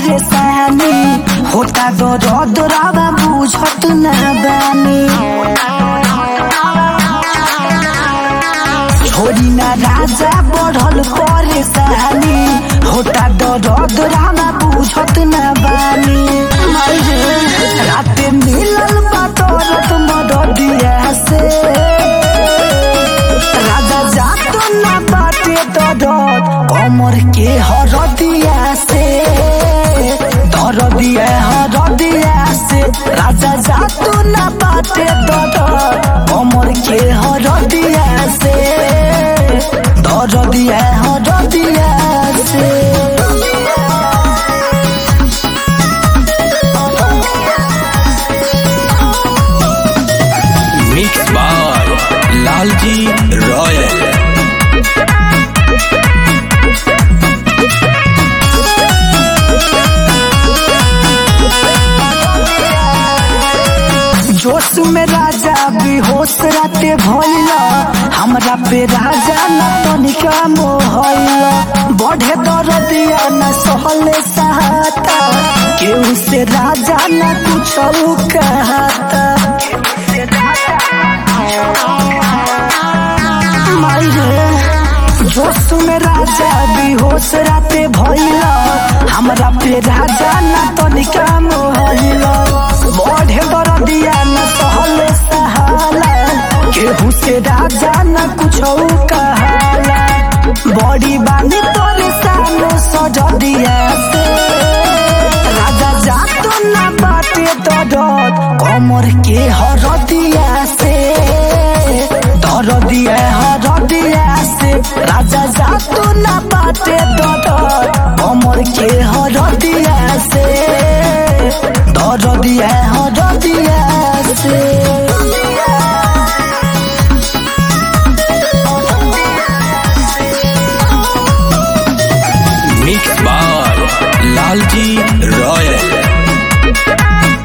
परेशानी होता दर्द रावा बुझत ना बानी छोरी ना राजा बढ़ल परेशानी होता दर्द रावा बुझत ना बानी राते मिलल बा दर्द मददिया से राजा जात ना बाटे दर्द कमर के हरदिया से दरदिया हरदिया से राजा जात ना बाटे दर्द कमर के हरदिया से दरदिया हरदिया से मिक्स बाय लालजी रॉयल जोश में राजा बेहोश राते भइला हमरा पे राजा न तनिका मोहइला बढ़े दरदिया न सहले सहाता केहू से राजा न कुछ कहता माई रे जोश में राजा बेहोश राते भइला हमरा पे राजा न तनिका मोहइला बढ़े दरदिया न सहले सहाला केहू से राजा न कुछ कहाला बड़ी बानी तोरे सामने सजदिया से राजा जात न बाटे दरद कमर के हरदिया से दरदिया हरदिया से राजा जात न बाटे दरद कमर के हरदिया से दरदिया हरदिया से मिक्स बाय लालजी रॉयल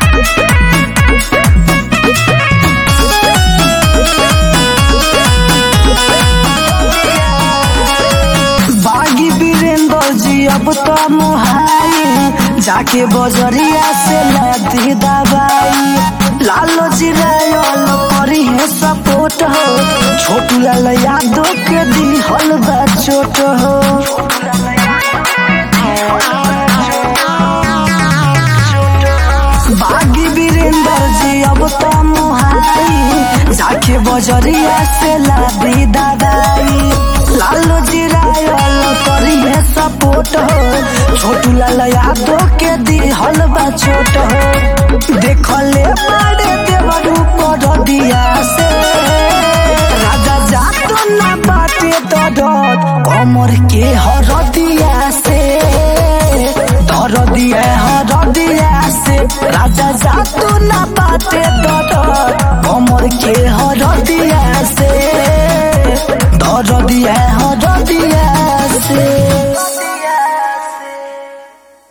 बागी वीरेंद्र जी अब तो मुहाई जाके बजरिया से लादी दवाई लालो जी रायल करी है सपोर्ट हो छोटू लाल यादव के दी हल बा चोट हो बागी वीरेंद्र जी अब तो मुहाई जाके बजरिया से लादी दवाई लालो जी रायल करी है सपोर्ट हो छोटू लाल यादव के दी हल बा चोट हो देखले बड़े देवर ऊपर दिया से राजा जात ना बाटे दरद कमर के हरदिया से दरदिया हरदिया से राजा जात ना बाटे दरद कमर के